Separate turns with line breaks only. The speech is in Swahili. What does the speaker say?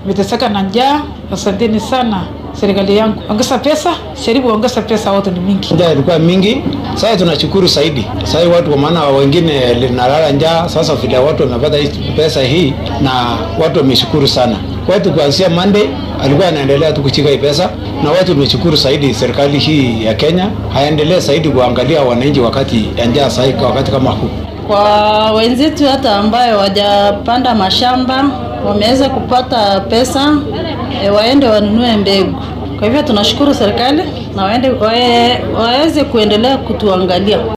Umeteseka na njaa. Asanteni sana serikali yangu, ongeza pesa, sharibu ongeza pesa, watu ni mingi.
Njaa ilikuwa mingi, sasa tunashukuru zaidi. Sasa watu kwa maana wengine linalala njaa, sasa vile watu wamepata hii pesa hii na watu wameshukuru sana. Watu kuanzia Monday alikuwa anaendelea tu kuchika hii pesa, na watu tumeshukuru zaidi serikali hii ya Kenya haendelee zaidi kuangalia wananchi wakati ya njaa, sasa wakati kama huu.
Kwa wenzetu hata ambayo wajapanda mashamba wameweza kupata pesa e, waende wanunue mbegu. Kwa hivyo tunashukuru serikali na waende wae, waweze kuendelea kutuangalia.